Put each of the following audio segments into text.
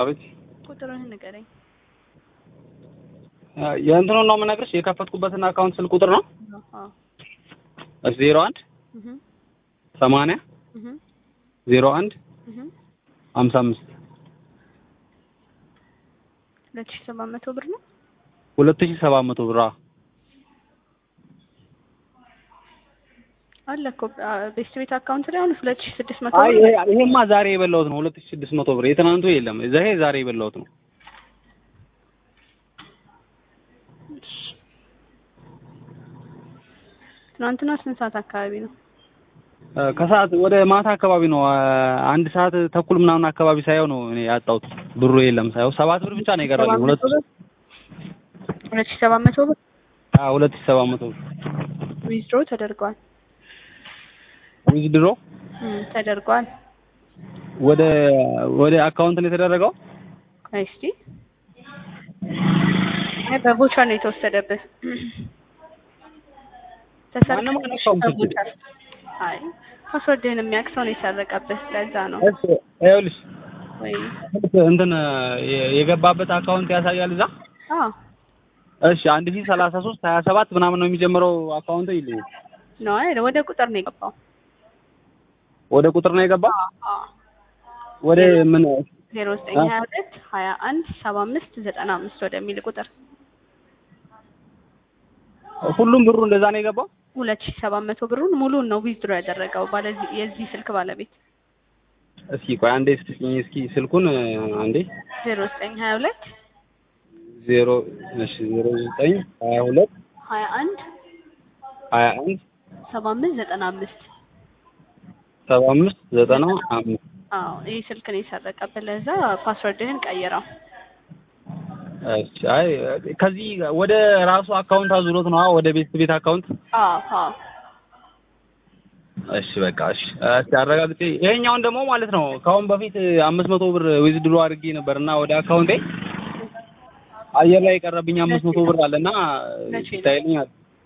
አቤት ቁጥሩን ንገረኝ። የእንትኑን ነው የምነግርሽ የከፈትኩበትን አካውንት ስልክ ቁጥር ነው አዎ እሺ ዜሮ አንድ እህ ሰማንያ እህ ዜሮ አንድ እህ ሀምሳ አምስት ሁለት ሺህ ሰባት መቶ ብር ነው። ሁለት ሺህ ሰባት መቶ ብር አዎ። አለ እኮ ቤስት ቤት አካውንት ላይ አሁን ሁለት ሺህ ስድስት መቶ አይ ብር ይሄ- ይሄማ ዛሬ የበላሁት ነው ሁለት ሺህ ስድስት መቶ ብር የትናንቱ የለም ይሄ ዛሬ የበላሁት ነው ትናንትና ስንት ሰዓት አካባቢ ነው? እ ከሰዓት ወደ ማታ አካባቢ ነው እ አንድ ሰዓት ተኩል ምናምን አካባቢ ሳየው ነው እኔ ያጣሁት ብሩ የለም ሳየው ሰባት ብር ብቻ ነው የቀረልኝ ሁለት ሁለት ሺህ ሰባት መቶ ብር አዎ ሁለት ሺህ ሰባት መቶ ብር ዊዝድሮ ተደርጓል። ዊዝድሮ እም ተደርጓል። ወደ ወደ አካውንት ነው የተደረገው ቆይ እስኪ አይ በቮቸር ነው የተወሰደብህ። ማንም አልነካውም ስልኬን። በቮቸር አይ ፓስወርድህን የሚያውቅ ሰው ነው የሰረቀብህ። ለዛ ነው እሺ ይኸውልሽ ወይ እንትን የ- የገባበት አካውንት ያሳያል እዛ አዎ እሺ አንድ ሺህ ሰላሳ ሶስት ሀያ ሰባት ምናምን ነው የሚጀምረው አካውንት ይልኝ ነው አይደል? ወደ ቁጥር ነው የገባው። ወደ ቁጥር ነው የገባ አዎ ወደ ምን ዜሮ ዘጠኝ ሀያ ሁለት ሀያ አንድ ሰባ አምስት ዘጠና አምስት ወደሚል ቁጥር ሁሉም ብሩ እንደዛ ነው የገባው ሁለት ሺህ ሰባት መቶ ብሩን ሙሉን ነው ዊዝድሮ ያደረገው ባለዚህ የዚህ ስልክ ባለቤት እስኪ ቆይ አንዴ ስጥኝ እስኪ ስልኩን አንዴ ዜሮ ዘጠኝ ሀያ ሁለት ዜሮ እሺ ዜሮ ዘጠኝ ሀያ ሁለት ሀያ አንድ ሀያ አንድ ሰባ አምስት ዘጠና አምስት ሰባ አምስት ዘጠና አምስት አዎ ይህ ስልክ ነው የሰረቀብህ። ለዛ ፓስወርድህን ቀይረው። እሺ አይ ከዚህ ወደ ራሱ አካውንት አዙሮት ነው ወደ ቤት ቤት አካውንት አዎ አዎ እሺ በቃ እሺ እስኪ አረጋግጬ ይሄኛውን ደግሞ ማለት ነው ከአሁን በፊት አምስት መቶ ብር ዊዝድሮ አድርጌ ነበር እና ወደ አካውንቴ አየር ላይ የቀረብኝ አምስት መቶ ብር አለና መቼ ነው? ይታይልኛል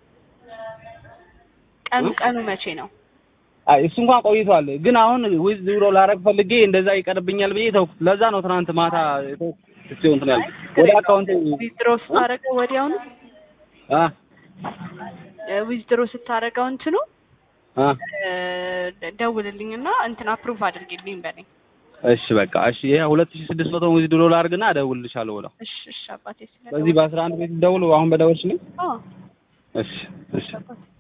ቀኑ እ? ቀኑ መቼ ነው? አይ እሱ እንኳን ቆይቷል ግን አሁን ዊዝድሮ ላረግ ፈልጌ እንደዛ ይቀርብኛል ብዬ ተውኩት ለዛ ነው ትናንት ማታ የተውኩት እስኪ እንትን ያልኩት ወደ አካውንቴ ዊዝድሮ ስታደርገው ወዲያውኑ አ ዊዝድሮ ስታደርገው እንትኑ አ እ፣ ደውልልኝና እንትን አፕሩቭ አድርጊልኝ በለኝ። እሺ በቃ እሺ ይሄ ሁለት ሺህ ስድስት መቶ ዊዝድሮ ላርግና እደውልልሻለሁ ብለው እሺ እሺ አባቴ ስለ በዚህ በአስራ አንድ ቤት ደውል አሁን በደወልሽልኝ አዎ እሺ እሺ አባቴ